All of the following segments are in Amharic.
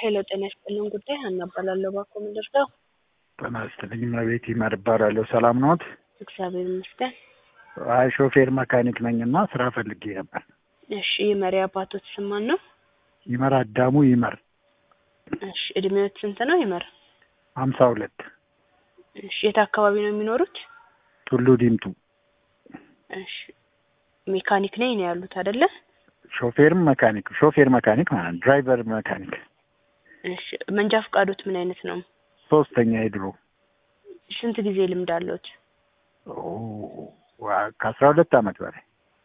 ሄሎ ጤና ይስጥልን ጉዳይ ሀና እባላለሁ። እባክዎ ምን ልርዳው? ጤና ይስጥልኝ እመቤት ይመር እባላለሁ። ሰላም ነዎት? እግዚአብሔር ይመስገን። አይ ሾፌር መካኒክ ነኝ እና ስራ ፈልጌ ነበር። እሺ የመሪ አባቶት ስም ማን ነው? ይመር አዳሙ ይመር እሺ እድሜዎት ስንት ነው ይመር? ሀምሳ ሁለት እሺ የት አካባቢ ነው የሚኖሩት? ቱሉ ዲምቱ እሺ ሜካኒክ ነኝ ነው ያሉት አይደለ? ሾፌርም መካኒክ ሾፌር መካኒክ ማለት ነው። ድራይቨር መካኒክ እሺ መንጃ ፈቃዶት ምን አይነት ነው? ሶስተኛ የድሮ ስንት ጊዜ ልምድ አለዎት? ኦ፣ ዋ- ከአስራ ሁለት አመት በላይ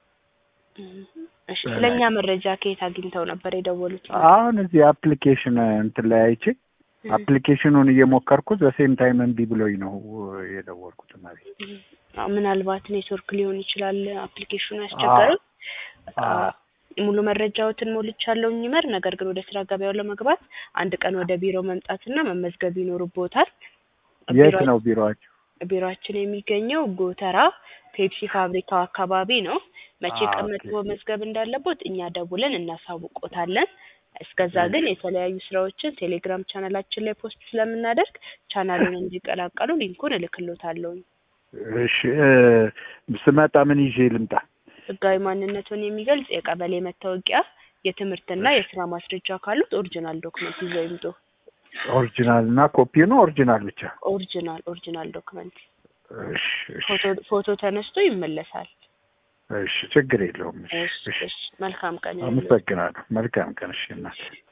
እሺ ስለኛ መረጃ ከየት አግኝተው ነበር የደወሉት? አሁን እዚህ አፕሊኬሽን እንትን ላይ አይቼ አፕሊኬሽኑን እየሞከርኩት በሴም ታይም እምቢ ብሎኝ ነው የደወልኩት። እመቤት አዎ፣ ምናልባት ኔትወርክ ሊሆን ይችላል አፕሊኬሽኑ ያስቸገረው። አዎ። ሙሉ መረጃዎትን ሞልቻለሁ ይመር። ነገር ግን ወደ ስራ ገበያው ለመግባት አንድ ቀን ወደ ቢሮ መምጣትና መመዝገብ ይኖርቦታል። የት ነው ቢሮአችሁ? ቢሮአችን የሚገኘው ጎተራ ፔፕሲ ፋብሪካው አካባቢ ነው። መቼ አ፣ ቀን ኦኬ። መጥቶ መመዝገብ እንዳለቦት እኛ ደውለን እናሳውቆታለን። እስከዛ ግን የተለያዩ ስራዎችን ቴሌግራም ቻናላችን ላይ ፖስት ስለምናደርግ ቻናሉን እንዲቀላቀሉ ሊንኩን እልክሎታለሁ። እሺ እ፣ ስመጣ ምን ይዤ ልምጣ? ህጋዊ ማንነቱን የሚገልጽ የቀበሌ መታወቂያ፣ የትምህርትና የስራ ማስረጃ ካሉት ኦሪጂናል ዶክመንት ይዘው ይምጡ። ኦሪጂናል እና ኮፒው ነው ኦሪጂናል ብቻ? ኦሪጂናል ኦሪጂናል ዶክመንት እሺ እሺ ፎቶ ፎቶ ተነስቶ ይመለሳል። እሺ ችግር የለውም። እሺ እሺ እሺ እሺ መልካም ቀን ይሁንልዎት። አመሰግናለሁ። መልካም ቀን። እሺ እናት